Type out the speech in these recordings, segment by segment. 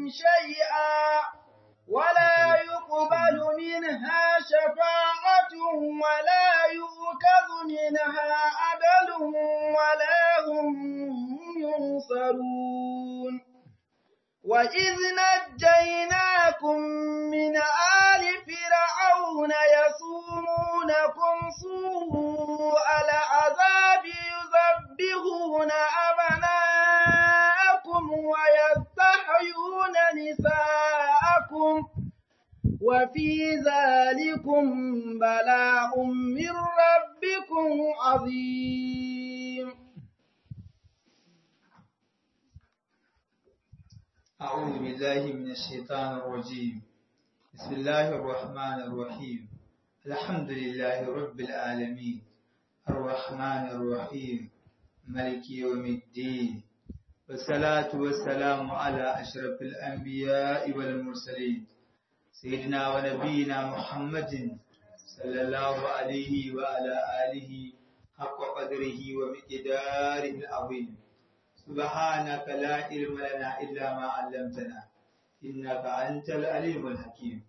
شيئا ولا يقبل منها شفاعة ولا يؤخذ منها عدل ولا هم ينصرون وإذ نجيناكم من آل فرعون يصومونكم سوء العذاب يذبحون أبناءكم ويستحيون نساءكم وفي ذلكم بلاء من ربكم عظيم أعوذ بالله من الشيطان الرجيم بسم الله الرحمن الرحيم الحمد لله رب العالمين الرحمن الرحيم ملك يوم الدين والصلاة والسلام على أشرف الأنبياء والمرسلين سيدنا ونبينا محمد صلى الله عليه وعلى آله حق قدره ومقداره العظيم سبحانك لا علم لنا إلا ما علمتنا إنك أنت العليم الحكيم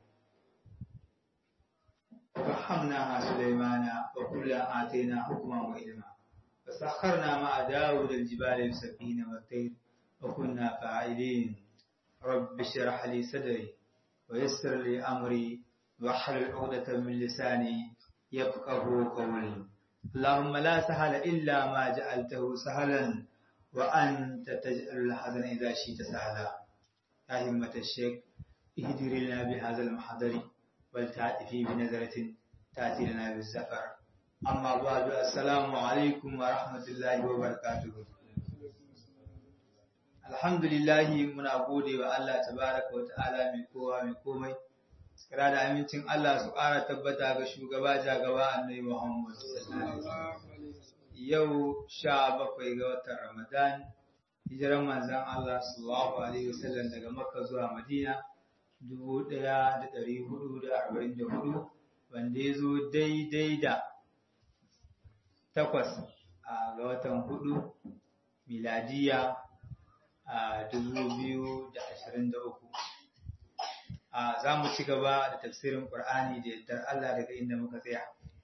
ففهمناها سليمان وكلا آتينا حكما وعلما فسخرنا مع داود الجبال يسبحين والطير وكنا فاعلين رب اشرح لي صدري ويسر لي أمري واحلل عقدة من لساني يفقه قولي اللهم لا سهل إلا ما جعلته سهلا وأنت تجعل الحزن إذا شئت سهلا يا همة الشيخ اهدر لنا بهذا المحضر ولتأتي بنظرة تأتي لنا بالسفر أما بعد السلام عليكم ورحمة الله وبركاته الحمد لله muna gode wa Allah tabaraka wa ta'ala mai kowa mai komai kira da amincin Allah su ƙara tabbata ga shugaba jagaba annabi Muhammad sallallahu alaihi wasallam yau sha bakwai ga watan Ramadan, hijiran manzan Allah sallallahu Alaihi wasallam daga Makka zuwa Madina, dubu ɗaya da ɗari hudu da arba'in da hudu, wanda ya zo daidai da takwas a ga watan hudu, miladiya a dubu biyu da ashirin da uku. Za mu ci gaba da tafsirin Ƙur'ani da yardar Allah daga inda muka tsaya.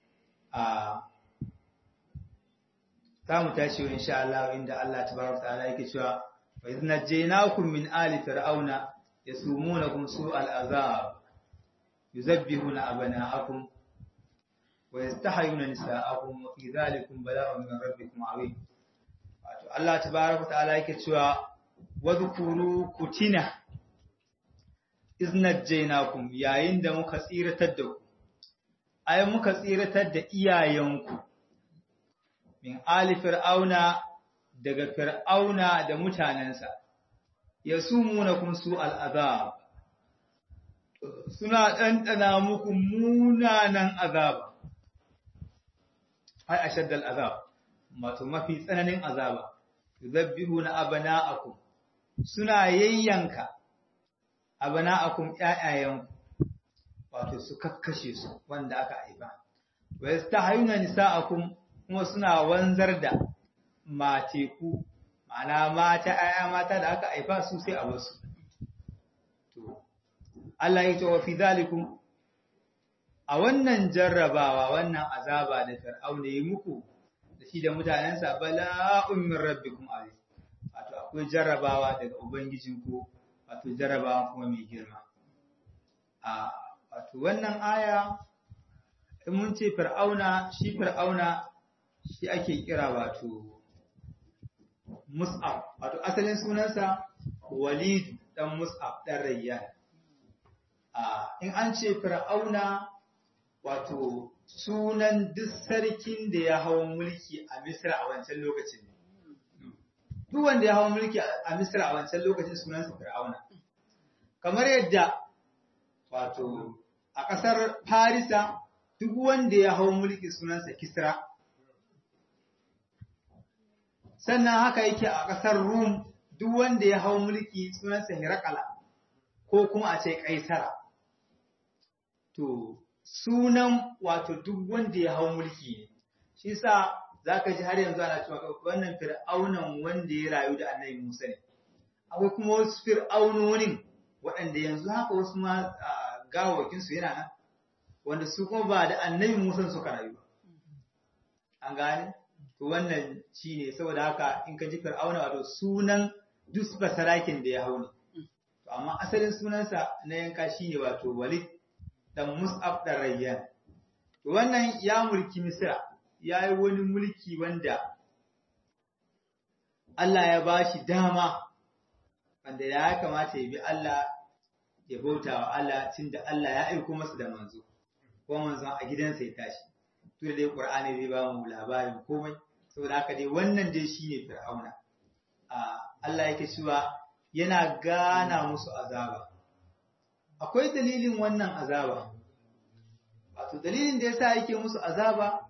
za mu tashi wa insha Allah inda Allah tabaraka ta'ala yake cewa wa idh najaynakum min ali fir'auna yasumunakum su'al azab yuzabbihuna abna'akum wa yastahiyuna nisa'akum wa fi dhalikum bala'un min rabbikum 'azim wato Allah tabaraka ta'ala yake cewa wadhkuru kutina idh najaynakum yayin da muka tsiratar da ku ai muka tsiratar da iyayenku min ali fir'auna daga fir'auna da mutanensa ya sumunakum su al'azab suna ɗanɗana muku munanan azaba ai ashaddal azab wato mafi tsananin azaba yuzabbihuna abana'akum suna yayyanka abana'akum ƴaƴayenku wato su kakkashe su wanda aka haifa wa yastahayuna nisa'akum kuma suna wanzar da mateku ma'ana mata aya mata da aka haifa su sai a wasu to Allah ya ce wa fi zalikum a wannan jarrabawa wannan azaba da fir'auna yi muku da shi da mutanensa bala'un min rabbikum aziz wato akwai jarrabawa daga ubangijinku wato jarrabawa kuma mai girma a wato wannan aya in mun ce fir'auna shi fir'auna shi ake kira wato Mus'ab, wato asalin sunansa Walid dan Mus'ab dan Rayyan. In an ce Fir'auna wato sunan duk sarkin da ya hawa mulki a Misra a wancan lokacin. Duk wanda ya hawa mulki a Misra a wancan lokacin sunansa Fir'auna. Kamar yadda wato a ƙasar Farisa duk wanda ya hawa mulki sunansa Kisra. sannan haka yake a ƙasar Rum duk wanda ya hau mulki sunansa Hirakala ko kuma a ce Kaisara. To, sunan wato duk wanda ya hau mulki ne, shi sa za ka ji har yanzu ana cewa wannan fir'aunan wanda ya rayu da annabi Musa ne. Akwai kuma wasu fir'aunonin waɗanda yanzu haka wasu ma gawakin su yana nan wanda su kuma ba da annabi Musa suka rayu an gane to wannan shine saboda haka in ka ji fir'auna wato sunan duk basarakin da ya hau ne to amma asalin sunansa na yanka shine wato Walid dan Mus'ab dan Rayyan to wannan ya mulki Misra ya yi wani mulki wanda Allah ya bashi dama wanda ya kamata ya bi Allah ya bauta wa Allah tunda Allah ya aiko masa da manzo ko manzon a gidansa ya tashi to dai Qur'ani zai ba mu labarin komai saboda haka dai wannan dai shine Fir'auna Allah yake cewa yana gana musu azaba akwai dalilin wannan azaba wato dalilin da yasa yake musu azaba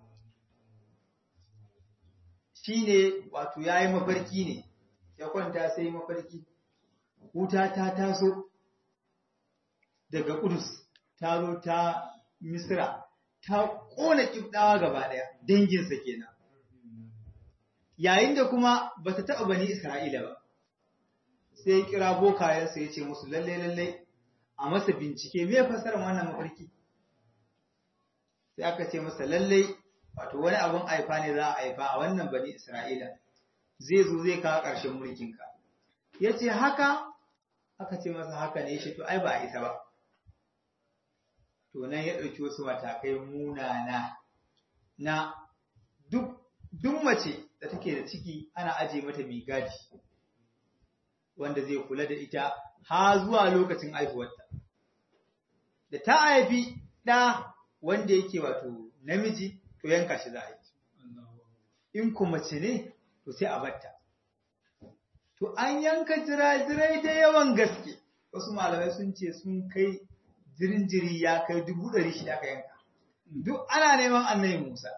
shine wato yayi mafarki ne ya kwanta sai mafarki wuta ta taso daga Kudus ta zo ta Misra ta kona kibdawa gaba daya danginsa kenan yayin da kuma bata taɓa bani Isra'ila ba sai kira bokayensa ya ce musu lalle lalle a masa bincike me fasarar wannan mafarki sai aka ce masa lalle wato wani abun aifa ne za a aifa a wannan bani Isra'ila zai zo zai kawo ƙarshen mulkinka ya ce haka aka ce masa haka ne shi to ai ba a isa ba to nan ya ɗauki wasu matakai munana na duk duk mace da take da ciki ana aje mata mai gadi wanda zai kula da ita ha zuwa lokacin haihuwarta da ta haifi ɗa wanda yake wato namiji to yanka shi za a yi in ku mace ne to sai a batta to an yanka jirajirai da yawan gaske wasu malamai sun ce sun kai jirinjiri ya kai dubu ɗari shida aka yanka duk ana neman annabi musa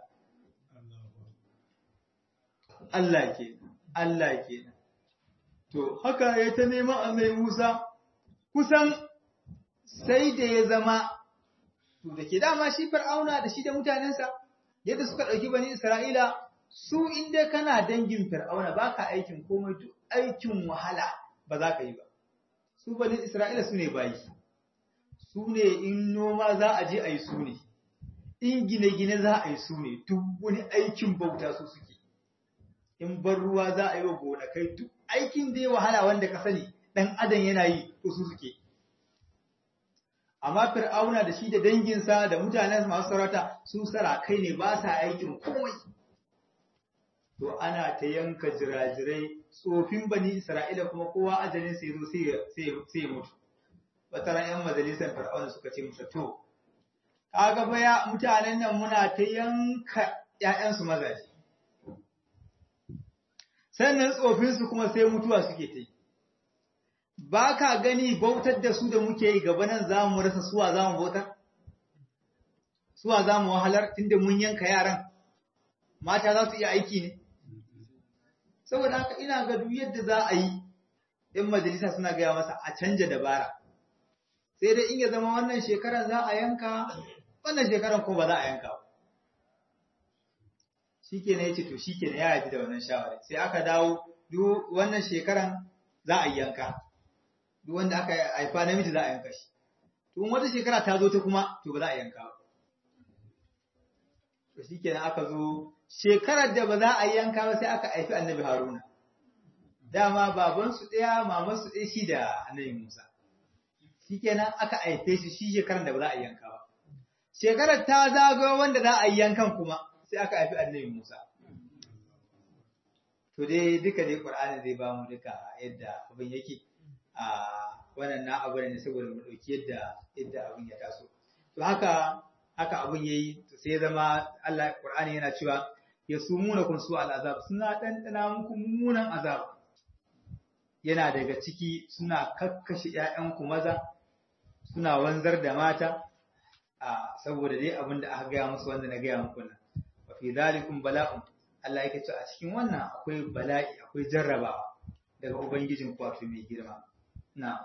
Allah ke Allah ke to haka ya ta neman annabi musa kusan sai da ya zama to da ke dama shi fir'auna da shi da mutanensa yadda suka ɗauki bani isra'ila su inda kana dangin fir'auna ba ka aikin komai duk aikin wahala ba za ka yi ba su bani isra'ila su ne bayi su ne in noma za a je a yi su ne in gine-gine za a yi su ne duk wani aikin bauta su suke in bar ruwa za a yi wa gonakai duk aikin da ya wahala wanda ka sani ɗan adam yana yi to su suke amma fir'auna da shi da danginsa da mutanen masu sarauta su sarakai ne ba sa aikin komai to ana ta yanka jirajirai tsofin bani isra'ila kuma kowa ajalin sai zo sai ya mutu wata ran yan majalisar fir'auna suka ce masa to kaga baya mutanen nan muna ta yanka ƴaƴansu mazaje sannan tsofin su kuma sai mutuwa suke ta yi ba ka gani bautar da su da muke yi gaba nan za mu rasa suwa za mu bautar suwa za mu wahalar tunda mun yanka yaran mata za su iya aiki ne saboda haka ina ga duk yadda za a yi in majalisa suna gaya masa a canja dabara sai dai in ya zama wannan shekaran za a yanka wannan shekaran ko ba za a yanka ba shikenan yace to shikenan ya yafi da wannan shawara sai aka dawo duk wannan shekaran za a yanka duk wanda aka haifa namiji za a yanka shi to in wata shekara ta zo ta kuma to ba za a yanka ba to shikenan aka zo shekarar da ba za a yanka ba sai aka haifi annabi haruna dama babansu ɗaya mamansu ɗaya shi da annabi musa shikenan aka haife shi shi shekarar da ba za a yanka ba shekarar ta zagayo wanda za a yi yankan kuma sai aka haifi annabi musa to dai duka dai qur'ani zai ba mu duka yadda abin yake a wannan na abu ne saboda mu dauki yadda yadda abin ya taso to haka haka abin yayi to sai zama Allah Qur'ani yana cewa yasumuna kun su al'azab suna dandana muku mummunan azab yana daga ciki suna kakkashi ƴaƴanku maza suna wanzar da mata a saboda dai abin da aka gaya musu wanda na gaya muku nan wa fi zalikum bala'un Allah yake cewa a cikin wannan akwai bala'i akwai jarrabawa daga ubangijin ku wato mai girma na'am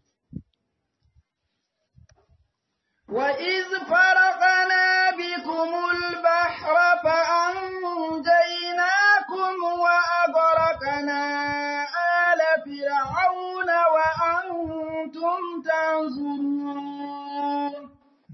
وإذ فرقنا بكم البحر فأنجيناكم وأغرقنا آل فرعون وأنتم تنظرون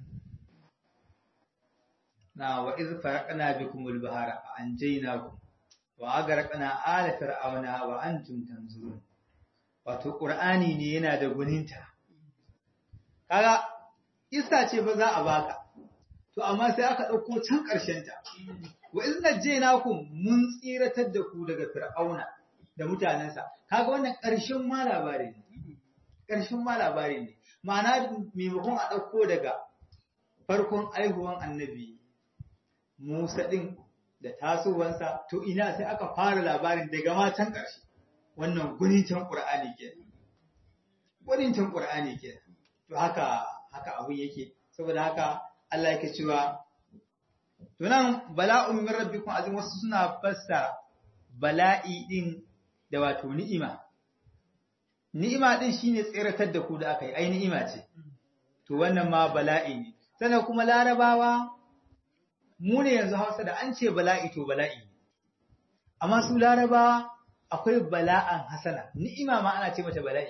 na wa iz faraqna bikum al-bahara fa anjaynakum wa agraqna ala fir'auna wa antum tanzurun wato qur'ani ne yana da guninta kaga isa ce ba za a baka to amma sai aka dauko can karshen ta wa iz najaynakum mun tsiratar da ku daga fir'auna da mutanensa kaga wannan karshen ma labari ne karshen ma labari ne ma'ana maimakon a dauko daga farkon aihuwan annabi Musa ɗin da tasowansa, to ina sai aka fara labarin daga matan ƙarshe, wannan gunincan ƙur'ani ke. Gunincan ƙur'ani ke. To haka, haka abin yake, saboda haka Allah yake cewa, to nan bala'un min rabbikum azim wasu suna fassara bala'i ɗin da wato ni'ima. Ni'ima ɗin shine tseratar da ku da aka yi, ai ni'ima ce. To wannan ma bala'i ne. Sannan kuma larabawa mu ne yanzu Hausa da an ce bala'i to bala'i amma su Laraba akwai bala'an hasana ni'ima ma ana ce mata bala'i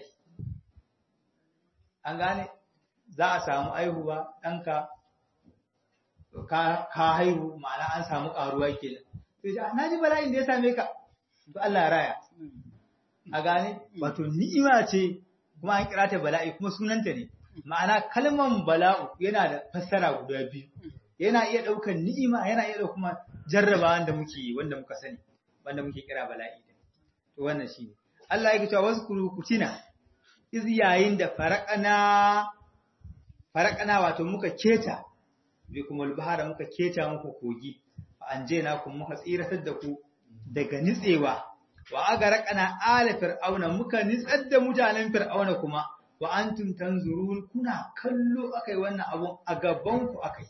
an gane za a samu aihuwa ɗanka ka haihu ma'ana an samu ƙaruwa kenan to ji na ji bala'in da ya same ka to Allah ya raya a gane wato ni'ima ce kuma an kira ta bala'i kuma sunanta ne ma'ana kalman bala'u yana da fassara guda biyu yana iya ɗaukar ni'ima yana iya ɗaukar kuma jarraba wanda muke wanda muka sani wanda muke kira bala'i to wannan shine Allah yake cewa waskuru kutina iz yayin da faraqana faraqana wato muka keta bi kuma bahara muka keta muku kogi fa anjena kun muka tsiratar da ku daga nitsewa wa agaraqana ala fir'auna muka nitsar da mutanen fir'auna kuma wa antum tanzurun kuna kallo akai wannan abun a gaban ku akai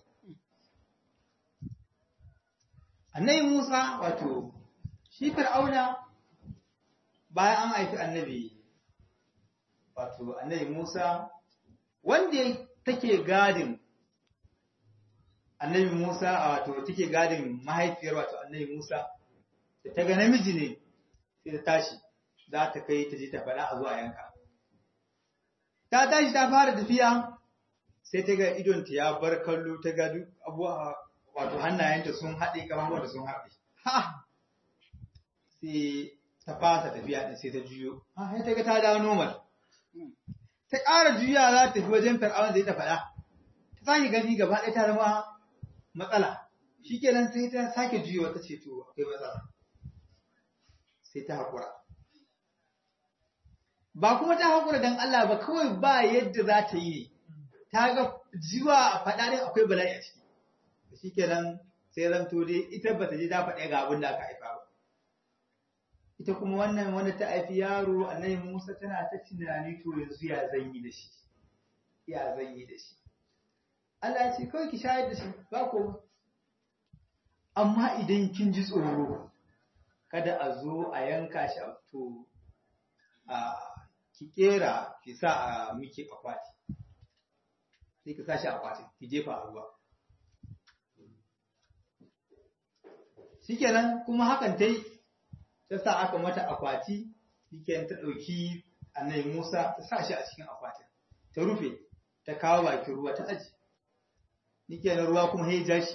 annabi Musa wato shi Fir'auna bayan an haifi annabi wato annabi Musa wanda take gadin annabi Musa wato take gadin mahaifiyar wato annabi Musa da ta ga namiji ne sai ta tashi za ta kai ta je ta faɗa a zuwa yanka ta tashi ta fara tafiya sai ta ga idonta ya bar kallo ta ga duk abuwa wato hannayenta sun haɗe kamar da sun haɗe. Ha! Sai ta fasa tafiya ɗin sai ta juyo. Ha, sai ta ga ta dawo normal. Ta ƙara juya za ta tafi wajen fir'aun da ya ta faɗa. Ta sake gani gaba ɗaya ta zama matsala. Shi kenan sai ta sake juyo ta ce to akwai matsala. Sai ta haƙura. Ba kuma ta haƙura don Allah ba kawai ba yadda za ta yi. Ta ga jiwa a faɗa ɗin akwai bala'i a ciki. shi kenan sai zanto dai ita ba ta je ta faɗi ga abin da aka haifa ba. Ita kuma wannan wanda ta haifi yaro annabi Musa tana ta tunani to yanzu ya zan yi da shi. Ya zan yi da shi. Allah ya ce kawai ki shayar da shi ba ko Amma idan kin ji tsoro kada a zo a yanka shi a to a ki kera ki sa a miki akwati. Sai ki sa shi akwati ki jefa a ruwa. shikenan kuma hakan ta yi ta sa aka mata akwati shikenan ta ɗauki annabi Musa ta sa shi a cikin akwatin ta rufe ta kawo bakin ruwa ta aji shikenan ruwa kuma ya ja shi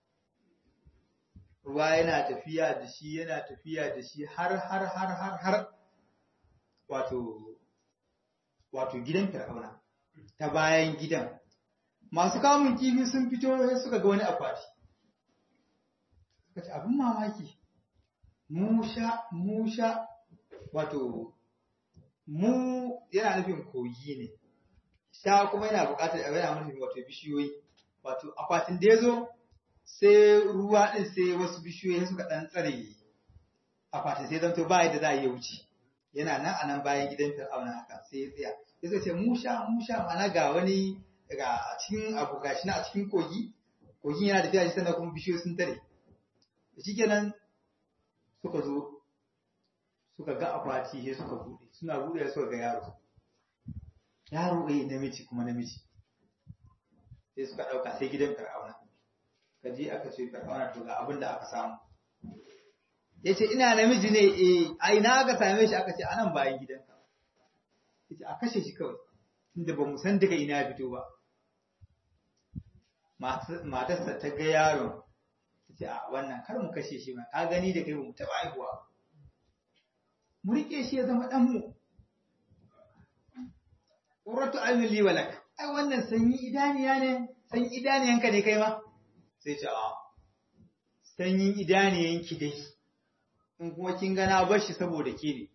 ruwa yana tafiya da shi yana tafiya da shi har har har har har wato wato gidan fir'auna ta bayan gidan masu kamun kifi sun fito sai suka ga wani akwati kace abin mamaki musha musha wato mu yana nufin kogi ne sha kuma yana buƙatar yana nufin wato bishiyoyi wato akwatin da yazo sai ruwa din sai wasu bishiyoyi suka dan tsare akwatin sai zanto ba yadda za a yi wuce yana nan a nan bayan gidan fir'auna haka sai ya tsaya sai suka ce musha musha mana ga wani ga cikin abu gashi na a cikin kogi kogin yana tafiya shi sannan kuma bishiyoyi sun tare shikenan suka zo suka ga akwati sai suka bude suna bude suka ga yaro yaro eh namiji kuma namiji sai suka dauka sai gidan fir'auna kaje aka ce fir'auna to ga abin da aka samu yace ina namiji ne eh a ina aka same shi aka ce anan bayan gidanka yace a kashe shi kawai tunda ba mu san daga ina fito ba matarsa ta ga yaron ta ce a wannan kar mu kashe shi ma ka gani da kai ba mu taɓa haihuwa mu riƙe shi ya zama ɗanmu ƙuratu ayyuli walak ai wannan sanyi idaniya ne sanyi idaniyanka ne kai ma sai ce a sanyin idaniyanki dai in kuma kin gana bar shi saboda ke ne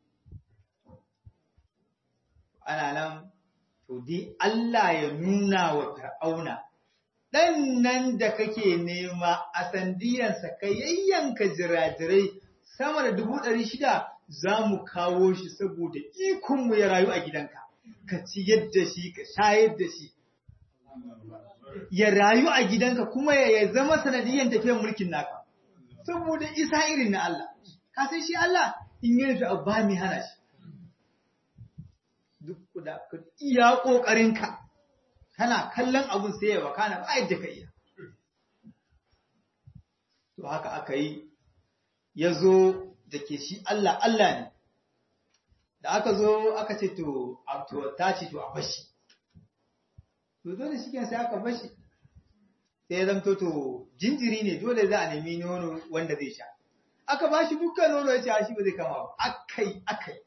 ana nan to dai Allah ya nuna wa fir'auna ɗan nan da kake nema a sandiyansa ka yayyanka jirajirai sama da dubu ɗari shida za mu kawo shi saboda ikonmu ya rayu a gidanka ka ci yadda shi ka shayar da shi ya rayu a gidanka kuma ya zama sanadiyan tafiyar mulkin naka saboda isa irin na Allah ka san shi Allah in yi da ba mi hana shi duk da iya ƙoƙarinka kana kallon abun sai ya wakana ba yadda ka iya to haka aka yi ya zo da ke shi Allah Allah ne da aka zo aka ce to ta ce to a bashi to dole shi sai aka bashi sai ya zamto to jinjiri ne dole za a nemi nono wanda zai sha aka bashi dukkan nono ya ce shi ba zai kama ba akai akai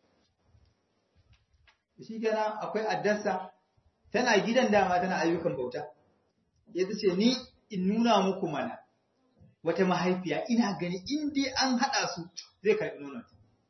shi kenan akwai addarsa tana gidan dama tana ayyukan bauta ya ce ni in nuna muku mana wata mahaifiya ina gani in dai an haɗa su zai karɓi nonon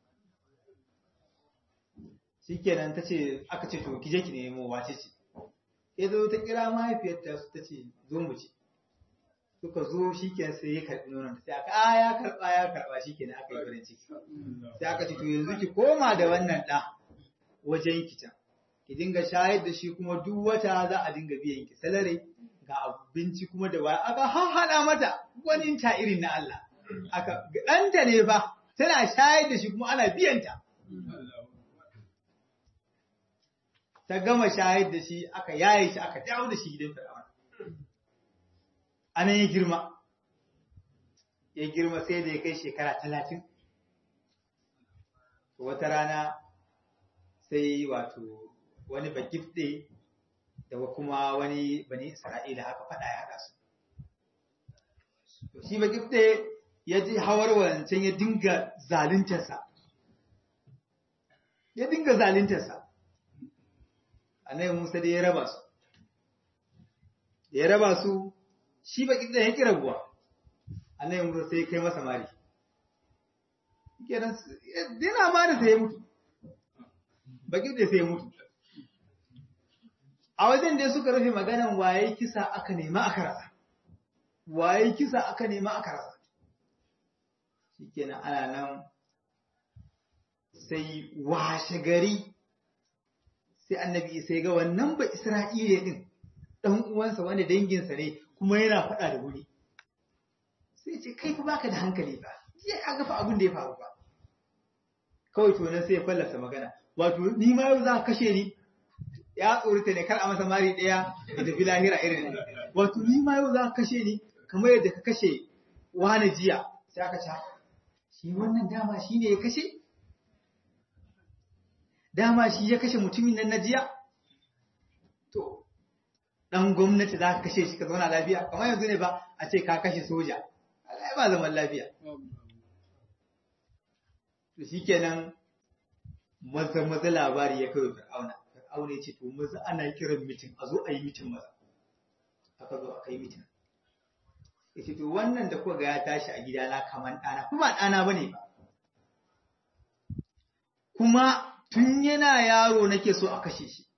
shi kenan ta ce aka ce to kije ki nemo wace ce ya zo ta kira mahaifiyarta ta ce zo mu ci suka zo shi kenan sai ya karɓi nonon sai aka a ya karɓa ya karɓa shi kenan aka yi farin ciki sai aka ce to yanzu ki koma da wannan ɗa wajen ki can ki dinga shayar da shi kuma duk wata za a dinga biyan ki salare ga abinci kuma da waya aka hahhada mata wani ta irin na Allah aka ɗanta ne fa tana shayar da shi kuma ana biyan ta ta gama shayar da shi aka yaye shi aka dawo da shi gidan fir'auna anan ya girma ya girma sai da ya kai shekara talatin wata rana sai wato wani bakifte da kuma wani bani isra'ila haka fada ya haɗa su shi bakifte ya ji hawar wancan ya dinga zalintarsa ya dinga zalintarsa annabi musa da ya raba su ya raba su shi bakifte ya kira buwa annabi musa sai ya kai masa mari kenan dina ma da sai ya mutu bakin da sai mutu a wajen da suka rufe maganan waye kisa aka nema aka rasa waye kisa aka nema aka rasa shikenan ana nan sai washe gari sai annabi sai ga wannan ba isra'ila din dan uwansa wanda danginsa ne kuma yana faɗa da wuri sai ce kai fa baka da hankali ba ya ga fa abin da ya faru ba kawai to nan sai ya fallasa magana wato ni ma yau za ka kashe ni ya tsorita ne kar a masa mari ɗaya da tafi lahira irin wato ni ma yau za ka kashe ni kamar yadda ka kashe wani jiya sai aka ca shi wannan dama shi ne ya kashe dama shi ya kashe mutumin nan na jiya to dan gwamnati za ka kashe shi ka zauna lafiya kamar yanzu ne ba a ce ka kashe soja ai ba zaman lafiya to shikenan maza maza labari ya kai fir'auna fir'auna ya ce to maza ana kiran mitin a zo a yi mitin maza aka zo aka yi mitin ya ce to wannan da kuka ga ya tashi a gidana kaman ɗana kuma ɗana ba ne ba kuma tun yana yaro nake so a kashe shi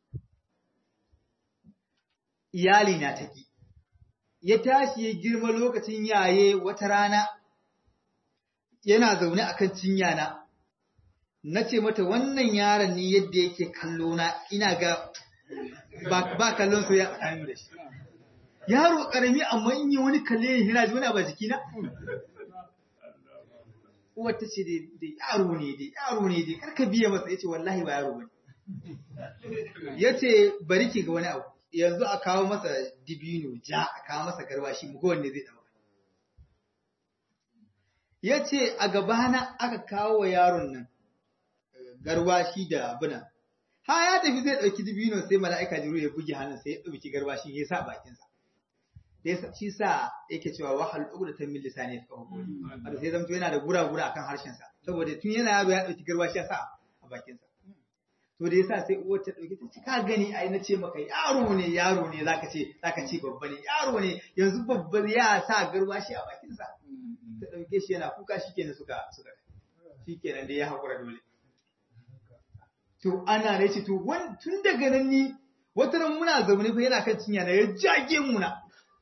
iyali na taki ya tashi ya girma lokacin yaye wata rana yana zaune akan cinya na na ce mata wannan yaron ne yadda yake kallo na ina ga ba kallon soyayya tsakanin da shi yaro karami amma in yi wani kalle yana ji wani abu a jikina uwar ta ce da yaro ne da yaro ne da karka biya masa ya ce wallahi ba yaro bane ya ce bari ki ga wani abu yanzu a kawo masa dibino ja a kawo masa garwashi mu wanne zai dauka ya ce a gabana aka kawo wa yaron nan garwashi da abuna ha ya tafi zai ɗauki dibino sai mala'ika jiru ya buge hannun sai ya ɗauki garwashi ya sa bakinsa da shi sa yake cewa wahal ugu da tamil lisani ya kawo gori wato sai zamto yana da gura-gura akan harshensa saboda tun yana yaro ya ɗauki garwashi ya sa a bakinsa to da yasa sai uwar ta ɗauki ta ce ka gani ai na ce maka yaro ne yaro ne zaka ce zaka ce babba ne yaro ne yanzu babba ya sa garwashi a bakinsa ta ɗauke shi yana kuka shikenan suka suka shikenan da ya haƙura dole to ana da ce to tun daga nan ni wata ran muna zaune fa yana kan cinya na ya jage muna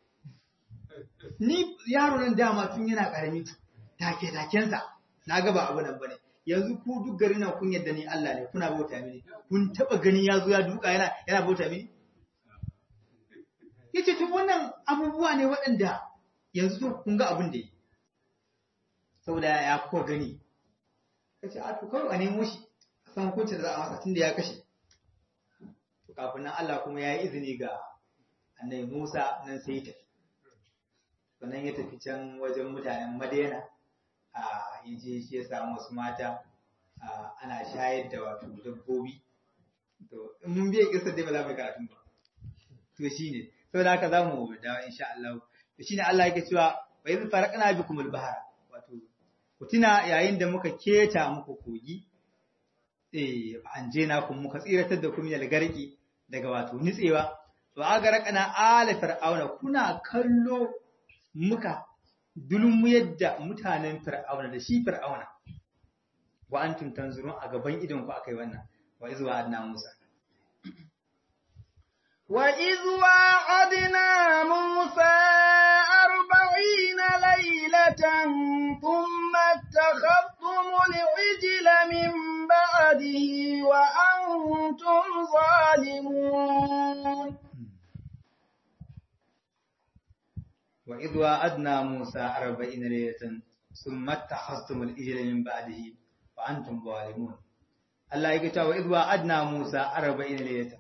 ni yaro nan dama tun yana karami take takensa na ga ba abu nan bane yanzu ku duk gari na kun yadda ni Allah ne kuna bauta mini kun taba gani ya zo ya duka yana yana bauta mini yace to wannan abubuwa ne waɗanda yanzu to kun ga abin da yi saboda ya kuka gani kace a to kawai a nemo shi san hukuncin da za a masa tun da ya kashe. Kafin nan Allah kuma ya yi izini ga annabi Musa nan sai ya tafi. Sannan ya tafi can wajen mutanen Madina a yaje shi ya samu wasu mata ana shayar da wato dabbobi. To in mun biya kisar dai ba za mu yi karatun ba. To shi ne, saboda haka za mu dawo insha Allah. To shi ne Allah yake cewa wa yanzu farakana bikumul bahara. Wato ku tuna yayin da muka keta muku kogi an je na kun muka tsiratar da ku min algarki daga wato nitsewa to aga rakana ala fir'auna kuna kallo muka dulmu yadda mutanen fir'auna da shi fir'auna wa antum tanzurun a gaban idon ku akai wannan wa izwa adna musa وإذ وعدنا موسى أربعين ليلة ثم اتخذتم العجل من بعده وأنتم ظالمون وإذ وعدنا موسى أربعين ليلة ثم اتخذتم العجل من بعده وأنتم ظالمون الله يقول وإذ وعدنا موسى أربعين ليلة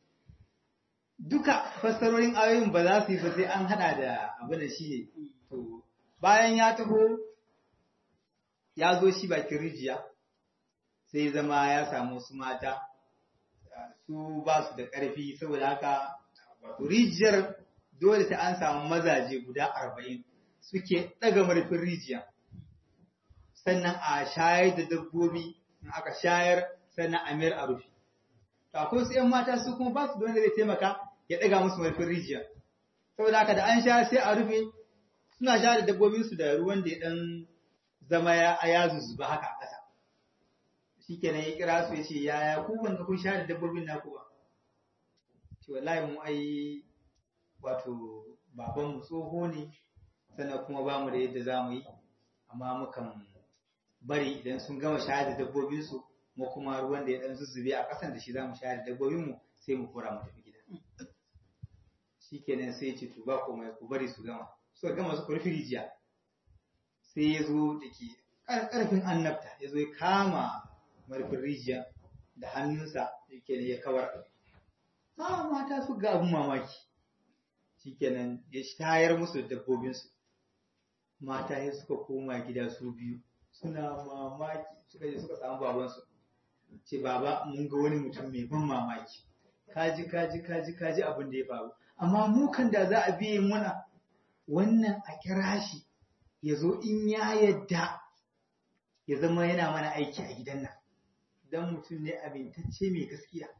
duka fassarorin ayoyin ba za su yi ba sai an hada da abin da shi ne to bayan ya taho ya zo shi bakin rijiya sai zama ya samu su mata su ba su da ƙarfi saboda haka rijiyar dole sai an samu mazaje guda arba'in suke ɗaga marfin rijiya sannan a shayar da dabbobi in aka shayar sannan a mayar a rufe akwai su ‘yan mata su kuma ba su da wanda zai taimaka ya ɗaga musu marfin rijiya. Saboda haka da an sha sai a rufe suna sha da dabbobinsu da ruwan da ya ɗan zama ya ya zuzuba haka a ƙasa. Shi kenan ya kira su ya ce yaya ku ban ga kun sha da dabbobin naku ba. Ce wallahi mu ai wato babanmu tsoho ne sannan kuma ba mu da yadda za mu yi amma mukan bari idan sun gama shayar da dabbobinsu mu kuma ruwan da ya dan zuzzube a ƙasan da shi za mu shayar da dabbobinmu sai mu kora mu tafi gida shikenan sai ce to ba komai ku bari su gama suka gama su rufe rijiya sai ya zo da ke ƙarfin annabta ya zo ya kama marfin rijiya da hannunsa yake ya kawar ha mata su ga abun mamaki shikenan ya tayar musu da dabbobinsu mata ya suka koma gida su biyu suna mamaki suka je suka samu babansu ce baba mun ga wani mutum mai ban mamaki kaji kaji kaji kaji abin da ya faru amma mu kan da za a biye muna wannan a kira shi ya zo in ya yadda ya zama yana mana aiki a gidan nan dan mutum ne amintacce mai gaskiya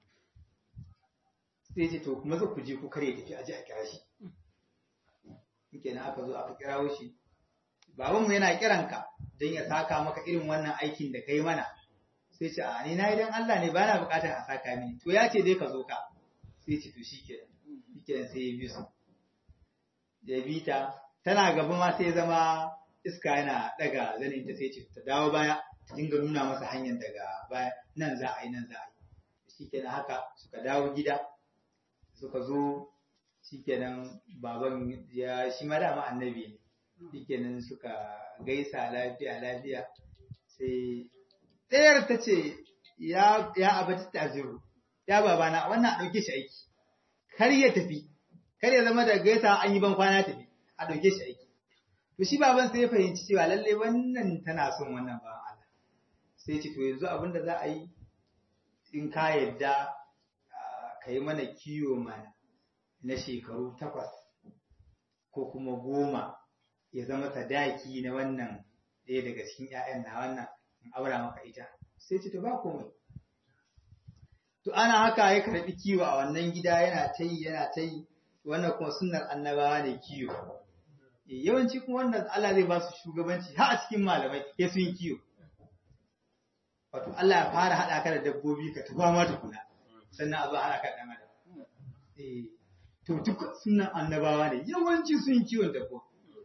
sai ce to kuma ku je ku kare tafi aje a kira shi kenan aka zo aka kirawo shi babanmu yana kiranka don ya saka maka irin wannan aikin da kai mana sai ce a ni na idan Allah ne bana bukatar a saka mini to ya ce dai ka zo ka sai ce to shikenan shikenan sai ya bi su ya bi ta tana gaba ma sai zama iska yana daga zanin ta sai ce ta dawo baya ta dinga nuna masa hanyar daga baya nan za a yi nan za a yi shikenan haka suka dawo gida suka zo shikenan baban ya shi ma dama annabi ne shikenan suka gaisa lafiya lafiya sai ɗayar ta ce ya abaci taziru ya babana wannan a ɗauke shi aiki kar ya tafi kar ya zama da gaisa an yi ban kwana tafi a ɗauke shi aiki to shi baban sai ya fahimci cewa lalle wannan tana son wannan bawan Allah sai ce to yanzu abin da za a yi in ka yadda ka yi mana kiwo mana na shekaru takwas ko kuma goma ya zama sadaki na wannan ɗaya daga cikin ‘ya'yan na wannan in aura maka ita sai ce to ba komai to ana haka ya karɓi kiwo a wannan gida yana ta yi yana ta yi wannan kuma sunnar annabawa ne kiwo yawanci kuma wannan Allah zai ba su shugabanci har a cikin malamai ya sun yi kiwo wato Allah ya fara haɗa ka da dabbobi ka tuba ma tukuna sannan a zo haɗa ka da ɗan adam eh to duk sunan annabawa ne yawanci sun yi kiwon dabbobi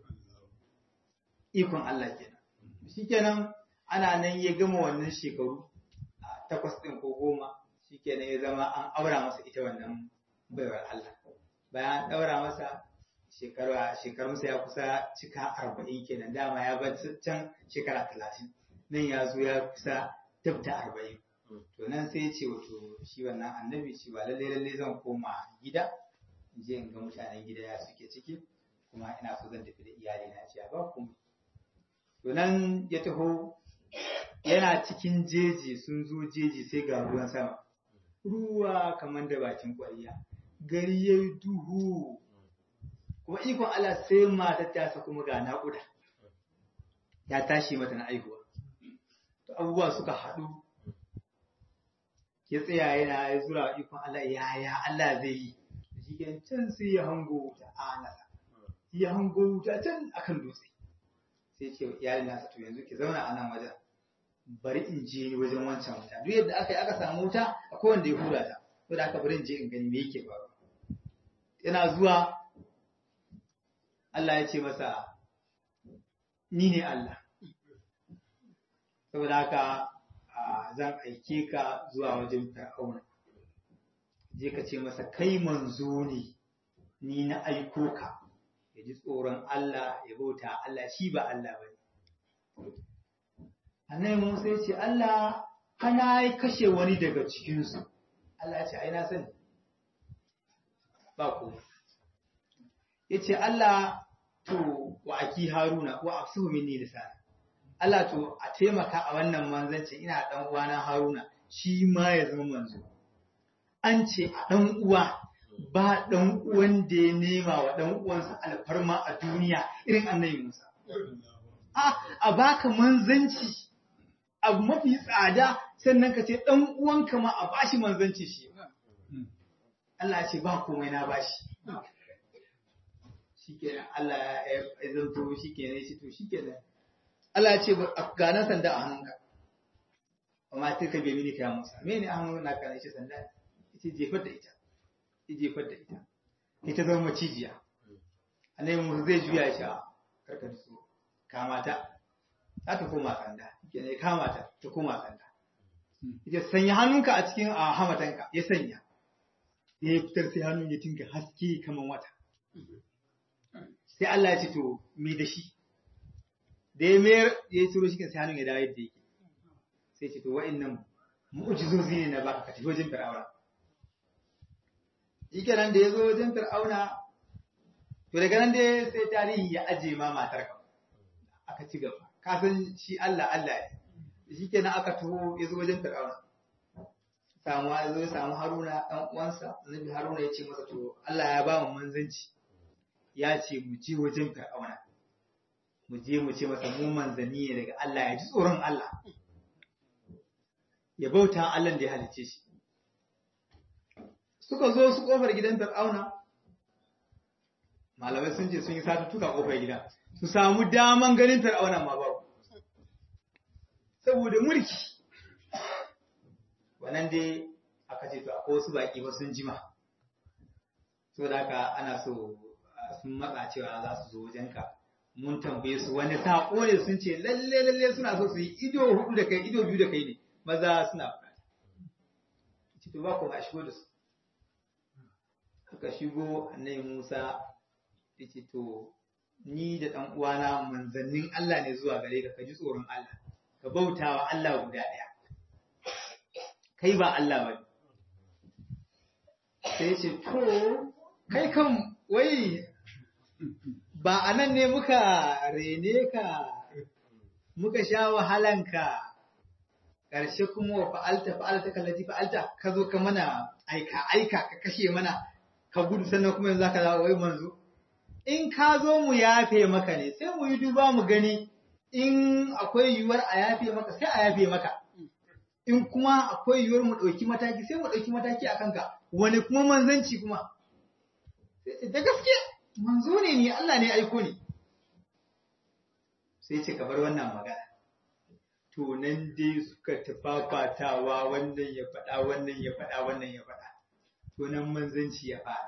ikon Allah kenan shikenan ana nan ya gama wannan shekaru takwas ɗin ko goma shikenan ya zama an aura masa ita wannan baiwar Allah bayan an ɗaura masa shekarunsa ya kusa cika arba'in kenan dama ya bar can shekara talatin nan ya zo ya kusa tabta arba'in to nan sai ce wato shi wannan annabi shi ba lalle lalle zan koma gida in je in ga mutanen gida ya suke ciki kuma ina so zan tafi da iyali na ce ba kuma to nan ya taho yana cikin jeji sun zo jeji sai ga ruwan sama ruwa kamar da bakin ƙwarya gari ya yi duhu kuma ikon Allah sai matar ta kuma ga naƙuda ya tashi mata na aihuwa to abubuwa suka haɗu ya tsaya yana ya zura ikon Allah yaya Allah zai yi shi ke can sai ya hango wuta a nasa ya hango wuta can akan dutse sai ce iyalin nasa to yanzu ki zauna a nan wajen bari in je ni wajen wancan wuta duk yadda aka yi aka samu wuta akwai wanda ya hura ta to da aka bari in je in gani me yake faruwa yana zuwa Allah ya ce masa ni ne Allah saboda haka zan aike ka zuwa wajen fir'auna je ka ce masa kai manzo ne ni na aiko ka ya ji tsoron Allah ya bauta Allah shi ba Allah ba ne annabi Musa ya ce Allah kana kashe wani daga cikinsu Allah ya ce ai na sani ba ku ya ce Allah to wa aki haruna wa afsuhu minni lisana Allah to a taimaka a wannan manzancin ina dan uwana haruna shi ma ya zama manzo an ce a dan uwa ba dan uwan da ya nema wa dan uwansa alfarma a duniya irin annabi Musa a a baka manzanci abu mafi tsada sannan ka ce dan uwanka ma a bashi manzanci shi Allah ya ce ba komai na bashi shikenan Allah ya zanto shikenan shi to shikenan Allah ya ce ga nan sanda a hannunka amma ta ka bai mini ka Musa mene a hannun naka ne shi sanda ita jefar da ita ita jefar da ita ita zama macijiya annabi Musa zai juya shi a karka da su kama ta za ta koma sanda kenan ya kama ta ta koma sanda ita sanya hannunka a cikin a hamatanka ya sanya ya fitar sai hannun ya tinka haske kaman wata sai Allah ya ce to me da shi da ya mayar ya yi turo shi kan sai hannun ya dawo yadda yake sai ce to wa'annan mu'jizozi ne na baka ka tafi wajen fir'auna shi kenan da ya zo wajen fir'auna to daga nan dai sai tarihi ya aje ma matar ka aka ci gaba ka san shi Allah Allah ne shi kenan aka taho ya zo wajen fir'auna samu ya zo ya samu Haruna dan uwansa annabi Haruna ya ce masa to Allah ya ba mu manzanci ya ce mu je wajen fir'auna mu je mu ce masa mu manzanni ne daga Allah ya ji tsoron Allah ya bauta Allah da ya halicce shi suka zo su kofar gidan fir'auna malamai sun ce sun yi satuttuka kofar gida su samu daman ganin fir'auna ma babu saboda mulki wannan dai aka ce to akwai wasu baki ba sun jima saboda haka ana so sun matsa cewa za su zo wajenka mun tambaye su wani saƙo ne sun ce lalle lalle suna so su yi ido hudu da kai ido biyu da kai ne maza suna bukata ce to ba ku a shigo da su suka shigo annabi Musa ya ce to ni da ɗan uwana manzannin Allah ne zuwa gare ka ka ji tsoron Allah ka bauta wa Allah guda ɗaya kai ba Allah ba sai ce to kai kan wai ba a nan ne muka rene ka muka sha wahalanka ƙarshe kuma wa fa'alta fa'alta kallati fa'alta ka zo ka mana aika aika ka kashe mana ka gudu sannan kuma yanzu zaka dawo wai manzo in ka zo mu yafe maka ne sai mu yi duba mu gani in akwai yiwuwar a yafe maka sai a yafe maka in kuma akwai yiwuwar mu ɗauki mataki sai mu ɗauki mataki a kanka wani kuma manzanci kuma sai ce da gaske manzo ne ni Allah ne aiko ni sai ce ka bar wannan magana to nan dai suka tafafatawa wannan ya faɗa wannan ya faɗa wannan ya faɗa to nan manzanci ya fara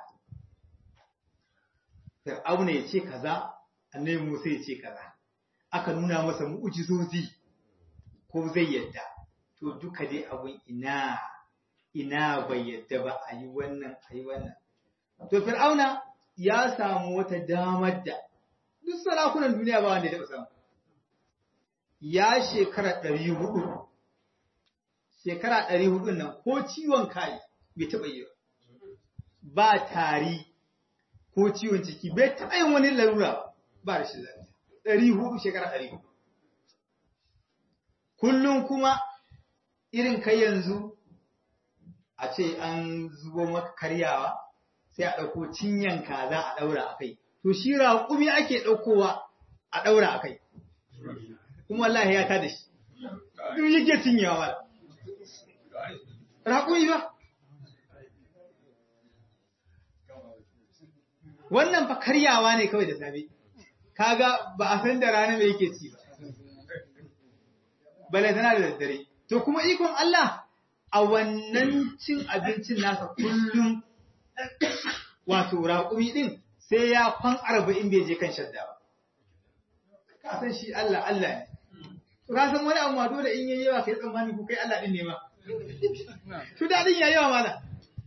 Fir'auna ya ce kaza annabi Musa ya ce kaza aka nuna masa mu'ujizozi ko zai yadda to duka dai abun ina ina bai yadda ba a yi wannan a yi wannan to Fir'auna ya samu wata damar da duk sarakunan duniya ba wanda ya taɓa samu ya shekara ɗari hudu shekara ɗari hudu nan ko ciwon kai bai taɓa yi ba tari ko ciwon ciki bai taɓa yin wani larura ba da shi lafiya ɗari hudu shekara ɗari hudu kullum kuma irin kai yanzu a ce an zubo maka karyawa sai a ɗauko cinyan kaza a ɗaura a kai to shi raƙumi ake ɗaukowa a ɗaura a kai kuma wallahi ya ta da shi duk yake cinyawa ba raƙumi ba wannan fa karyawa ne kawai da safe kaga ba a san da rana mai yake ci ba bale tana da daddare to kuma ikon Allah a wannan cin abincin nasa kullum wato raƙumi din sai ya kwan arba'in bai je kan shadda ba ka san shi Allah Allah ne to ka san wani abu ma dole in yayi yawa kai tsammani ko kai Allah din ne ma to dadin yayi yawa mana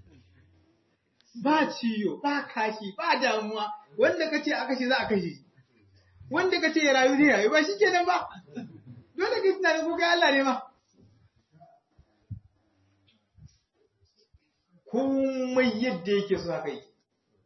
ba ciyo ba kashi ba damuwa wanda kace aka ce za a kashe shi wanda kace ya rayu zai rayu ba shikenan ba dole ka tunani ko kai Allah ne ma komai yadda yake so haka yake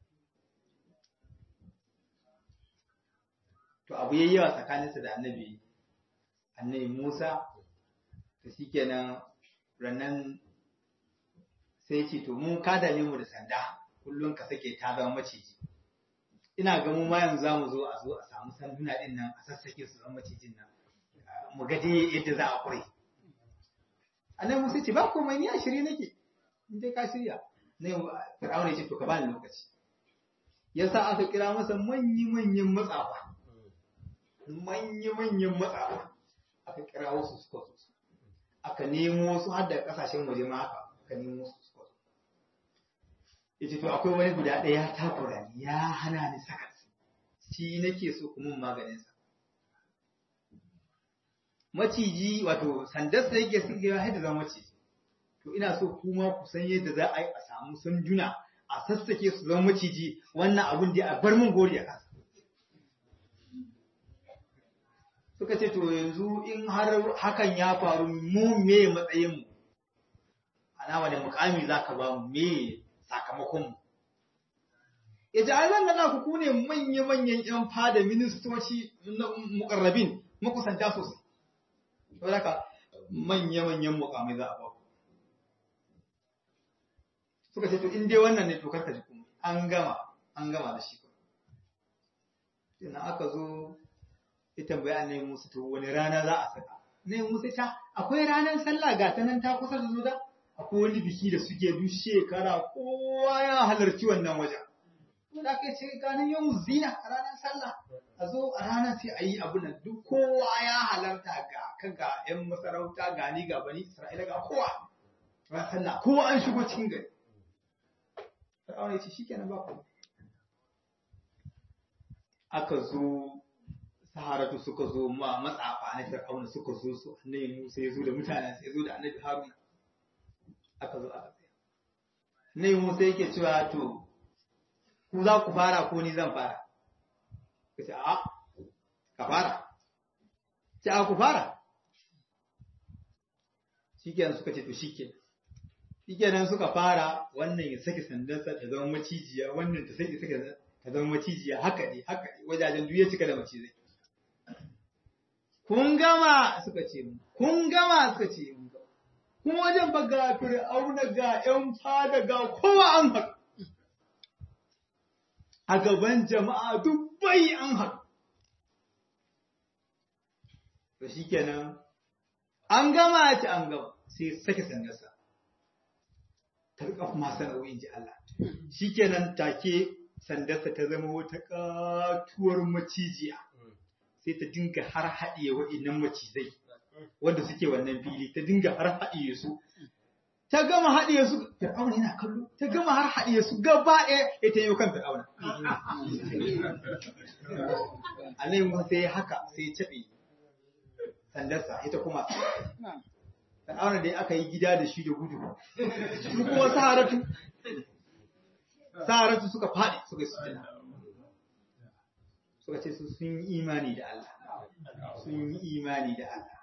to abu yayi yawa tsakaninsa da annabi annabi Musa to shikenan rannan sai ce to mun ka dame mu da sanda kullum ka sake ta zama maciji ina ga mu ma yanzu zamu zo a zo a samu sanduna din nan a sassake su zama macijin nan mu ga dai yadda za a kure annabi Musa ce ba komai ni a shirye nake in dai ka shirya ne Fir'auna ya ce to ka bani lokaci yasa aka kira masa manyan manyan matsafa manyan manyan matsafa aka kira wasu suka zo aka nemo su har da kasashen waje ma haka aka nemo su suka zo yace to akwai wani guda ɗaya ya takura ni ya hana ni sakat shi nake so kuma maganin sa maciji wato sandarsa yake suke ya haida zama maciji to ina so kuma ku san yadda za a yi a samu sanjuna a sassake su zama maciji wannan abun da a bar mun gori a kasa suka ce to yanzu in har hakan ya faru mu me matsayin mu ana wani mukami zaka ba mu me sakamakon mu yace ai zan ga ku ne manya-manyan yan fada ministoci na mukarrabin makusanta sosai saboda haka manya-manyan mukamai za a ba suka ce to in dai wannan ne to karka ji kuma an gama an gama da shi Ina aka zo ya tambaya annabi Musa to wani rana za a saka ne Musa ta akwai ranar sallah ga ta nan ta kusa da zuwa akwai wani biki da suke duk shekara kowa ya halarci wannan wajen da aka ce ganin yau zina a ranar sallah a zo a ranar sai a yi abu nan duk kowa ya halarta ga kan ga yan masarauta ga ni ga bani Isra'ila ga kowa ran sallah kowa an shigo cikin gari Fir'auna ya ce shikenan ba ku aka zo saharatu suka zo ma matsafa na Fir'auna suka zo su annabi Musa ya zo da mutanen sai ya zo da annabi Haruna aka zo aka tsaya annabi Musa yake cewa to ku za ku fara ko ni zan fara ka ce a ka fara ce a ku fara shikenan suka ce to shikenan shikenan suka fara wannan ya sake sandansa ta zama macijiya wannan ta sake sake ta zama macijiya haka ne haka ne wajajen duk ya cika da macizai kun gama suka ce kun gama suka ce kuma wajen ba ga fir'auna ga ‘yan fada ga kowa an haɗu a gaban jama'a dubbai an haɗu to shi kenan an gama ta an gama sai sake sandarsa ta rika kuma sanarwa ji Allah shi kenan take sandarsa ta zama wata katuwar macijiya sai ta dinga har haɗiye waɗannan macizai wanda suke wannan fili ta dinga har haɗiye su ta gama haɗiye su fir'auna yana kallo ta gama har haɗiye su gaba ɗaya ya ta yi kan fir'auna alayhi musa sai haka sai ya caɓe sandarsa ita kuma fir'auna dai aka yi gida da shi da gudu su kuma saharatu saharatu suka faɗi suka yi suka ce su sun yi imani da Allah sun yi imani da Allah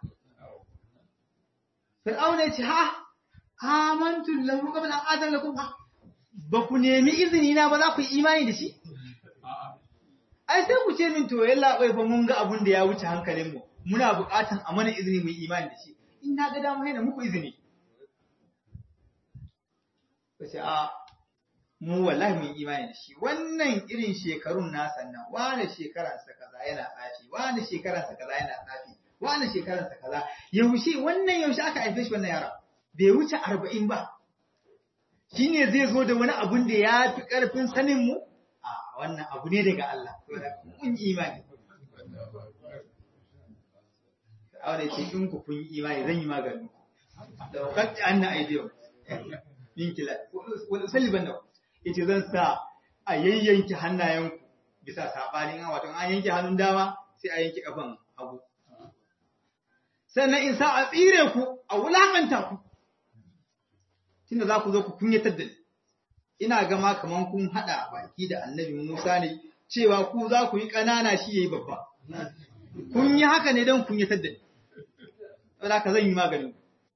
Fir'auna ya ce, Ha, amantu lahu qabla an adana lakum ba ku nemi izini na ba za ku yi imani da shi? Ai sai ku ce min to yalla bai fa mun ga abun da ya wuce hankalin mu. Muna buƙatan a mana izini mu yi imani da shi. In na ga dama yana muku izini. Kace a mu wallahi mun imani da shi. Wannan irin shekarun nasa nan, wani shekaransa kaza yana tsafi, wani shekaransa kaza yana tsafi. wani shekararsa kaza yaushe wannan yaushe aka haife shi wannan yaron bai wuce arba'in ba shine zai zo da wani abun da ya fi ƙarfin sanin mu a wannan abu ne daga Allah mun yi imani Aure ce in ku kun yi imani zan yi magani da wakati an na aidiyo yin kila wani saliban da yace zan sa a yayyanki hannayenku bisa sabanin wato an yanke hannun dama sai a yanke kafan hagu sannan in sa a tsire ku a wulaƙanta ku tunda za ku zo ku kunyatar da ni ina gama kaman kun haɗa baki da annabi Musa ne cewa ku za ku yi ƙanana shi yayi babba kun yi haka ne don kunyatar da ni saboda ka zan yi maganin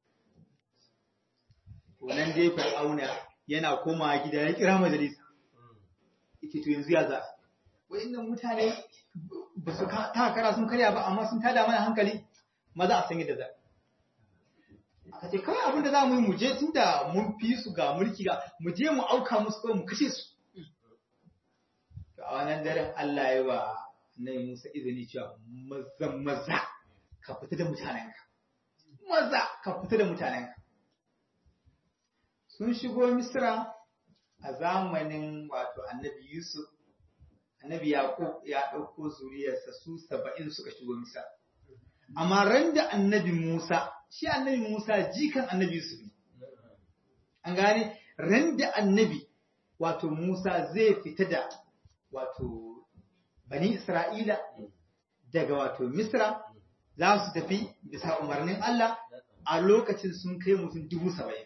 to nan dai Fir'auna yana komawa gida ya kira majalisa yake to yanzu ya za wa'annan mutane ba su ta kara sun karya ba amma sun tada mana hankali maza a san yadda za aka ce kawai abinda za mu yi mu je tun da mun fi su ga mulki ga mu je mu auka musu kawai mu kashe su to a wannan daren Allah ya ba nai Musa izini cewa maza maza ka fita da mutanenka maza ka fita da mutanenka sun shigo Misra a zamanin wato Annabi Yusuf Annabi Yaqub ya ɗauko zuriyarsa su saba'in suka shigo Misra amma ran da annabi Musa, shi annabi Musa jikan annabi Yusuf ne. An gane, ran da annabi wato Musa zai fita da wato bani Isra'ila daga wato Misra za su tafi bisa umarnin Allah a lokacin sun kai mutum dubu saba'in.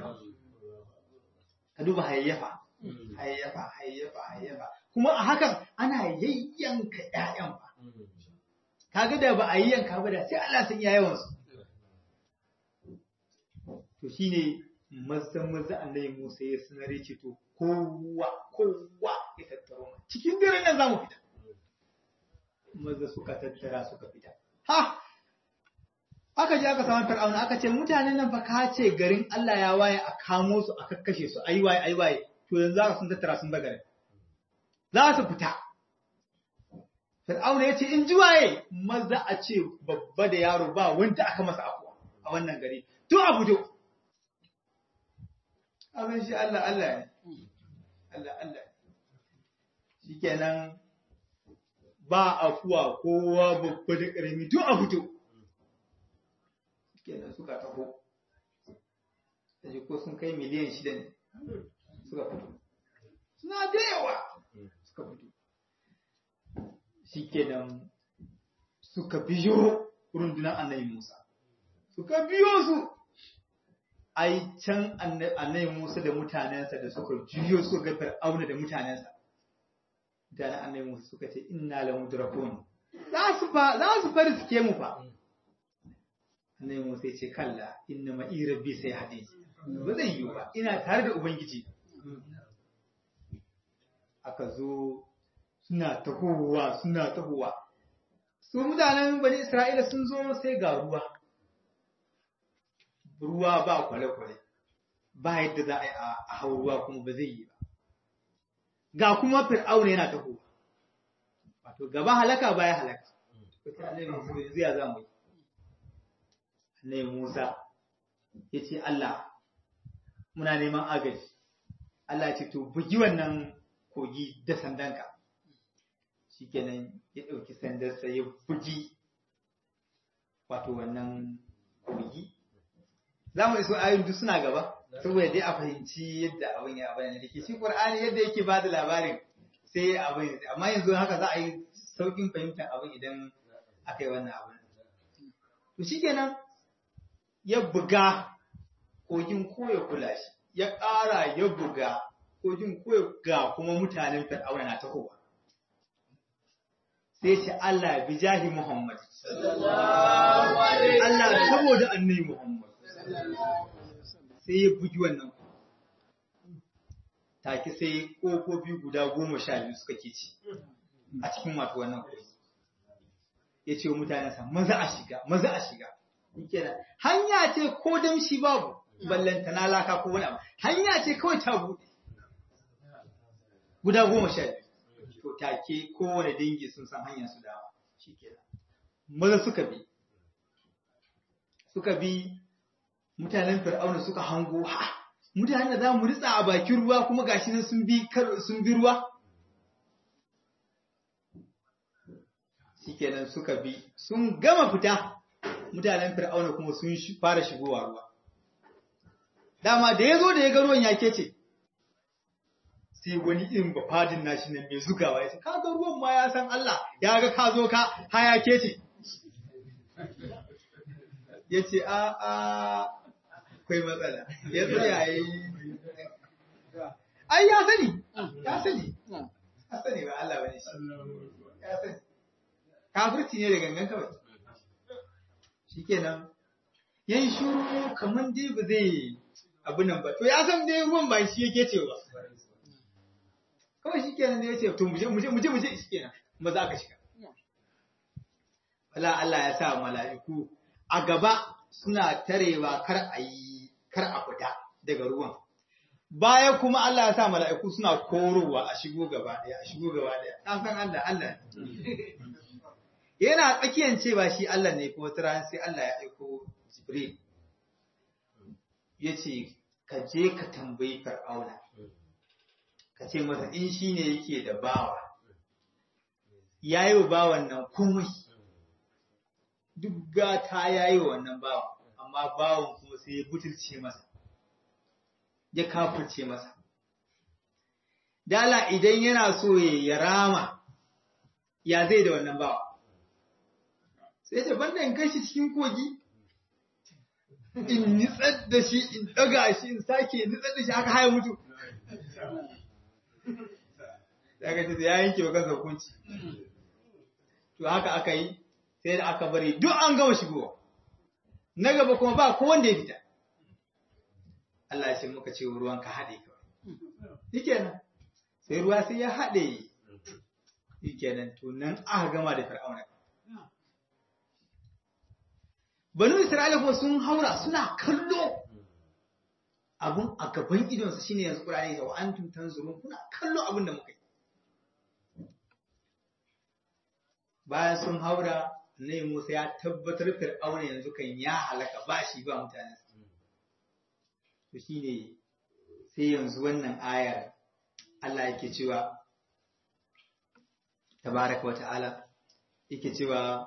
Ka duba hayayyafa, hayayyafa, hayayyafa, hayayyafa. Kuma a hakan ana yayyanka ‘ya'yan ba. kaga da ba a yi yanka ba da sai Allah sun iya yawan su to shine mazan maza annabi Musa ya sanar ce to kowa kowa ya tattaro cikin dare nan zamu fita maza suka tattara suka fita ha aka je aka samu Fir'auna aka ce mutanen nan fa ka ce garin Allah ya waye a kamo su a kakkashe su ayi waye ayi waye to yanzu za sun tattara sun bagare za su fita Fir'auna ya ce in ji waye maza a ce babba da yaro ba wanda aka masa afuwa a wannan gari to a fito abin shi Allah Allah ne Allah Allah shikenan ba afuwa kowa babba da ƙarami to a fito shikenan suka taho sai ko sun kai miliyan shida ne suka fito suna da yawa suka fito shikenan suka biyo rundunar annabi Musa suka biyo su ai can annabi Musa da mutanensa da suka juyo suka ga Fir'auna da mutanensa da annabi Musa suka ce inna la mudrakun za su fa za su fara suke mu fa annabi Musa ya ce kalla inna ma rabbi sai hadi ba zai yi ba ina tare da ubangiji aka zo suna tahowa suna tahowa su mutanen bani Isra'ila sun zo sai ga ruwa ruwa ba kwale-kwale ba yadda za a yi a hau ruwa kuma ba zai yi ba ga kuma fir'auna yana taho wato gaba halaka baya halaka wata annabi yanzu ya za mu yi annabi Musa ya ce Allah muna neman agaji Allah ya ce to bugi wannan kogi da sandanka shikenan ya ɗauki sandarsa ya bugi wato wannan kogi za mu iso ayoyin duk suna gaba saboda dai a fahimci yadda abin ya bayyana da ke shi Qur'ani yadda yake ba da labarin sai abin amma yanzu haka za a yi saukin fahimtar abin idan aka yi wannan abin to shikenan ya buga kogin ko ya kula shi ya ƙara ya buga kogin ko ya ga kuma mutanen fir'auna na tahowa sai ce Allah bi jahi Muhammad Allah saboda annabi Muhammad sai ya bugi wannan take sai kofofi guda goma sha biyu suka ke ci a cikin wato wannan kogi ya ce wa mutanensa maza a shiga maza a shiga kenan hanya ce ko damshi babu ballanta na laka ko wani abu hanya ce kawai ta buɗe guda goma sha biyu to take kowane dangi sun san hanyar su dawa shikenan maza suka bi suka bi mutanen fir'auna suka hango ha mutanen da za mu ritsa a bakin ruwa kuma gashi nan sun bi sun bi ruwa shikenan suka bi sun gama fita mutanen fir'auna kuma sun fara shigowa ruwa dama da ya zo da ya ga ruwan ya kece sai wani irin bafadin nashi nan mai zugawa ya ce ka ga ruwan ma ya san Allah ya ga ka zo ka haya kece ya ce a a akwai matsala ya tsaya yi ai ya sani ya sani ya sani ba Allah bane shi ya sani kafirci ne da gangan kawai shikenan yayin shuru kaman dai ba zai abu nan ba to ya san dai ruwan ba shi yake cewa kawai shikenan ne yace to muje muje muje muje shikenan maza aka shiga wala Allah ya sa mala'iku a gaba suna tarewa kar a yi kar a fita daga ruwan baya kuma Allah ya sa mala'iku suna korowa a shigo gaba daya a shigo gaba daya dan san Allah Allah yana tsakiyan cewa shi Allah ne kuma wata sai Allah ya aiko Jibril ya ce ka je ka tambayi Fir'auna ka ce masa in shi ne yake da bawa ya yi wa bawan nan komai duk gata ya yi wa wannan bawan amma bawan kuma sai ya butulce masa ya kafurce masa dala idan yana so ya rama ya zai da wannan bawa sai ce banda in kai shi cikin kogi in nitsar da shi in daga shi in sake nitsar da shi haka haya mutu daga ce ya yanke wa kansa hukunci to haka aka yi sai da aka bari duk an gama shigowa na gaba kuma ba ko wanda ya fita Allah ya ce muka ce ruwan ka haɗe kawai shikenan sai ruwa sai ya haɗe shikenan to nan aka gama da fir'auna banu Isra'ila kuma sun haura suna kallo abun a gaban idonsa shine yanzu Qur'ani da wa antum tanzurun kuna kallo abun da muka yi bayan sun haura ne Musa ya tabbatar Fir'auna yanzu kan ya halaka ba shi ba mutanen to shine sai yanzu wannan ayar Allah yake cewa tabaraka wa ta'ala yake cewa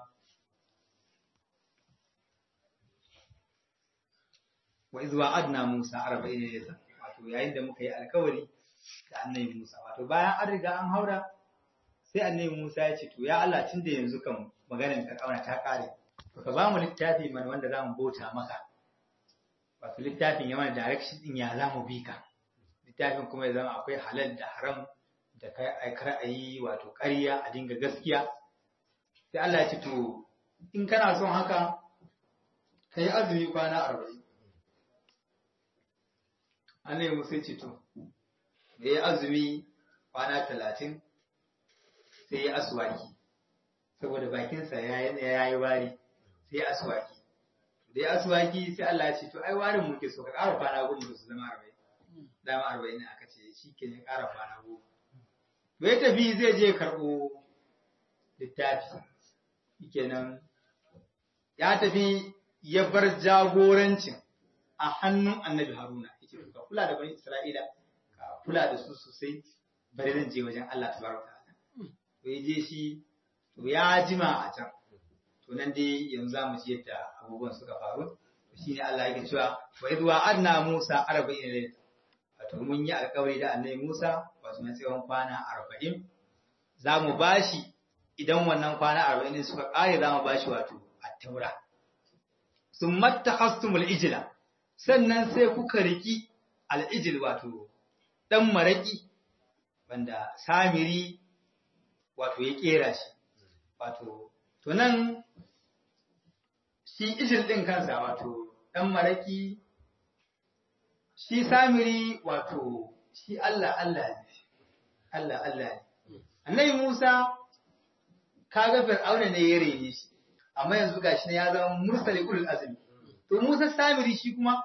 wa iz wa'adna Musa 40 layla wato yayin da muka yi alkawari da annabi Musa wato bayan an riga an haura sai annabi Musa ya ce to ya Allah tunda yanzu kan maganar Fir'auna ta kare to ka ba mu littafi mana wanda zamu bauta maka wato littafin ya mana direction din ya zamu bi ka littafin kuma ya zama akwai halal da haram da kai aikar ayi wato ƙarya a dinga gaskiya sai Allah ya ce to in kana son haka kai azumi kwana 40 Annabi Musa ce to, da ya azumi kwana talatin sai ya aswaki, saboda bakinsa ya yi wari sai ya aswaki. da ya aswaki sai Allah ya ce to ai warin muke so ka ƙara kwana goma su zama arba'in dama arba'in aka ce shi ke ne ƙara kwana goma to ya tafi zai je karɓo littafi kenan ya tafi ya bar jagorancin a hannun annabi haruna yake ka kula da bani isra'ila ka kula da su sosai bari zan je wajen Allah tabaraka ta'ala to ya je shi to ya jima a can to nan dai yanzu za mu ji yadda abubuwan suka faru shi ne Allah yake cewa wa idh wa'adna Musa 40 layla wato mun yi alƙawari da annabi Musa wato na tsawon kwana 40 za mu bashi idan wannan kwana 40 suka kare za mu bashi wato at-taura summa takhastumul ijla sannan sai kuka riki al-ijl wato dan maraki wanda samiri wato ya kera shi wato to nan shi ijil ɗin kansa wato ɗan maraki shi samiri wato shi Allah Allah ne Allah Allah ne annabi Musa kaga fir'auna ne ya rene shi amma yanzu gashi ne ya zama mursali ulul azmi to Musa samiri shi kuma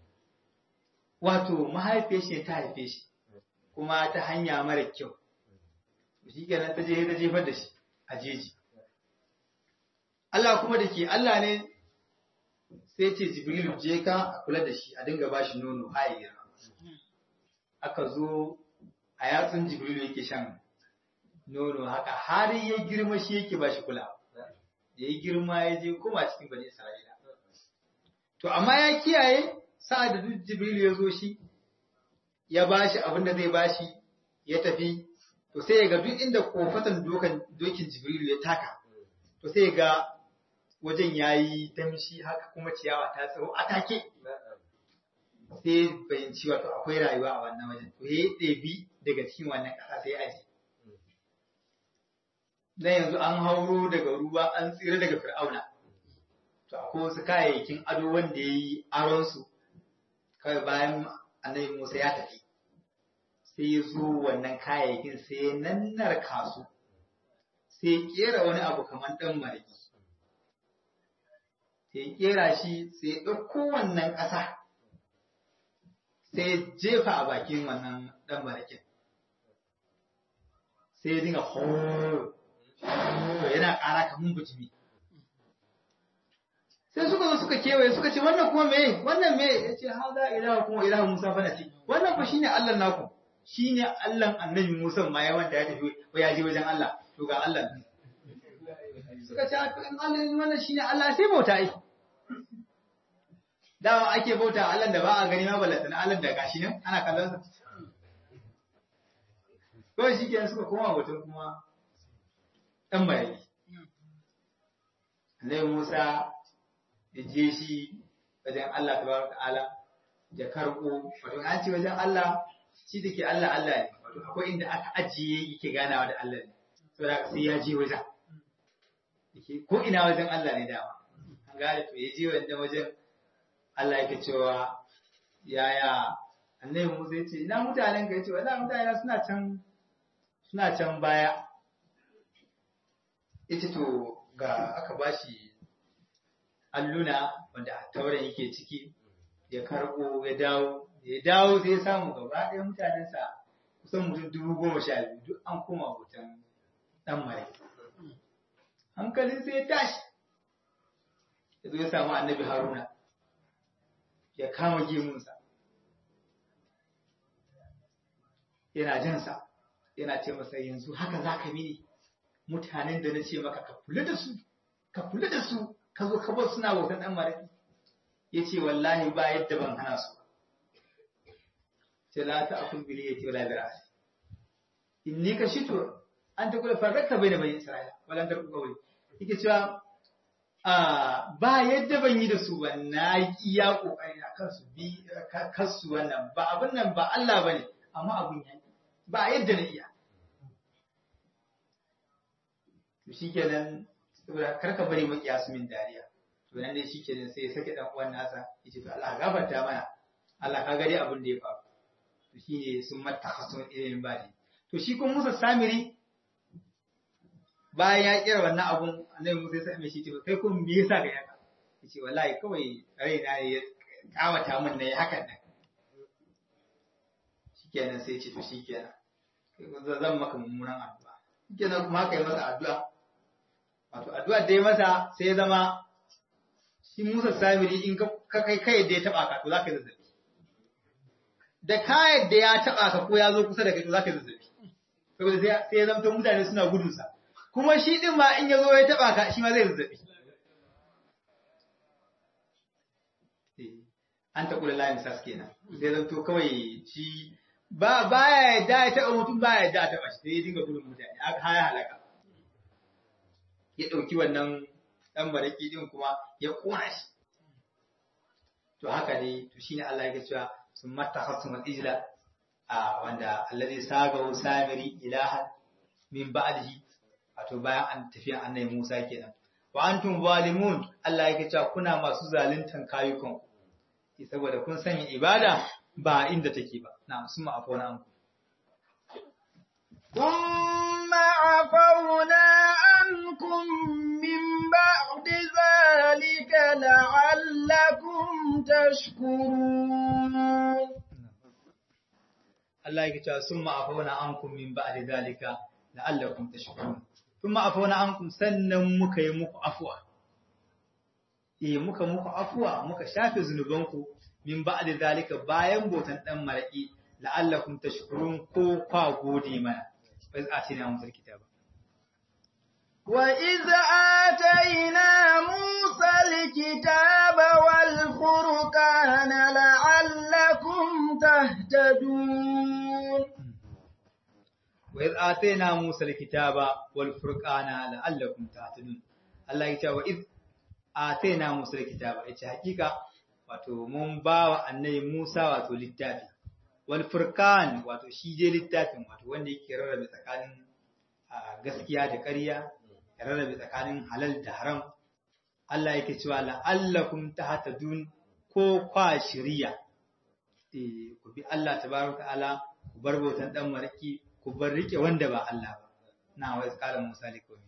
wato mahaifiyar shi ta haife shi kuma ta hanya mara kyau shi kenan ta je ta jefar da shi a jeji Allah kuma da ke Allah ne sai ce Jibril je ka a kula da shi a dinga ba shi nono haye aka zo a yatsun Jibril yake shan nono haka har ya girma shi yake ba shi kula da ya girma ya je kuma cikin bani Isra'ila to amma ya kiyaye sa'ad da duk Jibril ya zo shi ya ba shi abin da zai ba shi ya tafi to sai ya ga duk inda kofatan dokin Jibril ya taka to sai ga wajen ya yi damshi haka kuma ciyawa ta tsaro a take sai fahimci wato akwai rayuwa a wannan wajen to ya ɗebi daga cikin wannan ƙasa sai aji dan yanzu an hauro daga ruwa an tsira daga fir'auna to akwai wasu kayayyakin ado wanda ya yi aronsu kawai bayan annabi musa ya tafi sai ya zo wannan kayayyakin sai ya nannar kasu sai ya kera wani abu kamar ɗan mariki sai kera shi sai ɗauko wannan ƙasa sai jefa a bakin wannan ɗan barakin sai ya dinga horo yana ƙara kamun bujimi sai suka zo suka kewaye suka ce wannan kuma me wannan me ya ce ha za ilaha kuma ilaha musa fa nasi wannan fa shine allah naku shine allah annabi musa ma ya wanda ya tafi ya je wajen allah to ga allah suka ce in Allah wannan shine Allah sai bauta ai dawa ake bauta Allah da ba a gani ma ballata na Allah da gashi nan ana kallon sa ko shi ke suka koma batun kuma dan bayani Annabi Musa da je shi wajen Allah tabaraka ta'ala da karbo wato an ce wajen Allah shi dake Allah Allah ne wato akwai inda aka ajiye yake ganawa da Allah ne saboda sai ya je wajen ko ina wajen Allah ne dama an gane to yaje wannan wajen Allah yake cewa yaya annabi Musa yace ina mutanen ka yace wallahi mutane suna can suna can baya yace to ga aka bashi alluna wanda tauren yake ciki ya karbo ya dawo ya dawo sai ya samu gaba ɗaya mutanensa kusan mutum dubu goma sha biyu duk an koma hoton ɗan mare hankalin sai ya tashi ya zo ya samu annabi haruna ya kama gemunsa yana jansa yana ce masa yanzu haka za ka mini mutanen da na ce maka ka kula da su ka kula da su ka zo ka bar suna bautan ɗan maraki ya ce wallahi ba yadda ban hana su ce la ta akun bili ya ce wala bi ra'asi inni ka shito an ta kula farraka bai da bani isra'ila walan da kawai yake cewa a ba yadda ban yi da su ba na yi iya kokari a kansu bi kansu wannan ba abin nan ba Allah bane amma abun ya ba yadda na iya to shikenan saboda karka bari makiya su min dariya to nan dai shikenan sai ya sake dan uwan nasa yace to Allah gafarta mana Allah ka gari abin da ya faru to shine sun matakhasun ilimin badi to shi kuma Musa Samiri bayan ya kira wannan abun annabi Musa ya same shi ce kai kun me yasa ga yaka yace wallahi kawai raina ne ya kawata min nayi hakan nan shikenan sai ce to shikenan zan maka mummunan addu'a shikenan kuma haka yi masa addu'a wato addu'a da ya masa sai ya zama shi Musa Samiri in ka kai kai da ya taba ka to zaka yi zazzabi da kayan da ya taba ka ko ya zo kusa da kai to zaka yi zazzabi saboda sai ya zama mutane suna gudun sa kuma shi din ma in ya zo ya taba ka shi ma zai zazzabi an ta kula layin sas kenan sai zan to kawai shi ba baya yadda ya taba mutum baya yadda a taba shi sai ya dinga gudun mutane aka haya halaka ya dauki wannan dan baraki din kuma ya kona shi to haka ne to shine Allah ya cewa sun mattakhasum al-ijla a wanda alladhi sagahu samiri ilahan min ba'dihi wato bayan an tafiya annabi Musa kenan wa antum zalimun Allah yake cewa kuna masu zaluntan kayukan saboda kun sanya ibada ba inda take ba na'am sun ma'afona an ثم عفونا عنكم من بعد ذلك لعلكم تشكرون Allah yake cewa sun ma'afona ankum min ba'di zalika la'allakum tashkurun sun ma'afona ankum sannan muka yi muku afwa eh muka muku afwa muka shafe zunubanku min ba'di zalika bayan botan dan maraki la'allakum tashkurun ko kwa gode mana bai atina musul kitaba وإذ آتينا موسى الكتاب والفرقان لعلكم تهتدون وإذ آتينا موسى الكتاب والفرقان لعلكم تهتدون Allah ya ce wa iz atayna Musa alkitaba yace hakika wato mun bawa annabi Musa wato littafi wal furqan wato shi je littafin wato wanda yake rarrabe tsakanin gaskiya da ƙarya ya rarrabe tsakanin halal da haram Allah yake cewa la'allakum tahtadun ko kwa shiriya eh ku bi Allah tabaraka ta'ala ku bar bautan dan maraki ku bar rike wanda ba Allah ba na wa qala Musa liqawmi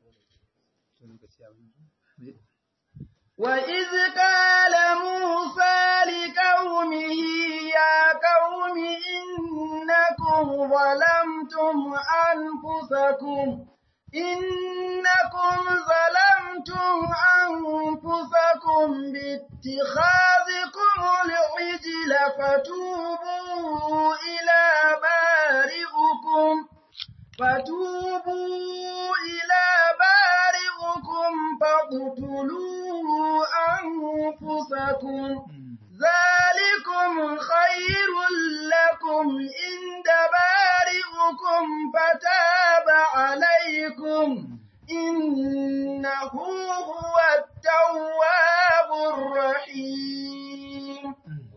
وإذ قال موسى لقومه يا قوم إنكم ظلمتم أنفسكم إنكم ظلمتم أنفسكم باتخاذكم العجل فتوبوا إلى بارئكم فتوبوا إلى بارئكم فاقتلوا أنفسكم ذلكم خير لكم عند بارئكم فتاب عليكم إنه هو التواب الرحيم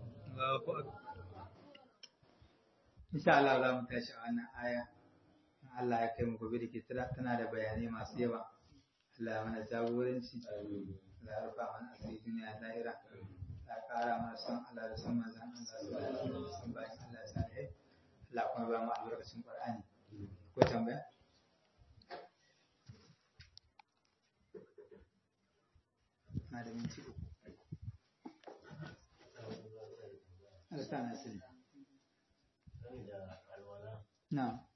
Insha Allah za mu tashi a wannan aya. Allah ya kai mu gobe da ke tana da bayanai masu yawa. Allah ya mana jagoranci. Allah ya rufa mana asiri duniya da lahira. Allah ya kara mana son Allah da son manzon Allah da son bayan Allah ya salihai. Allah kuma ba mu albarkacin Qur'ani. Ko tambaya? Na da minti uku. Allah ta na sani. Na'am.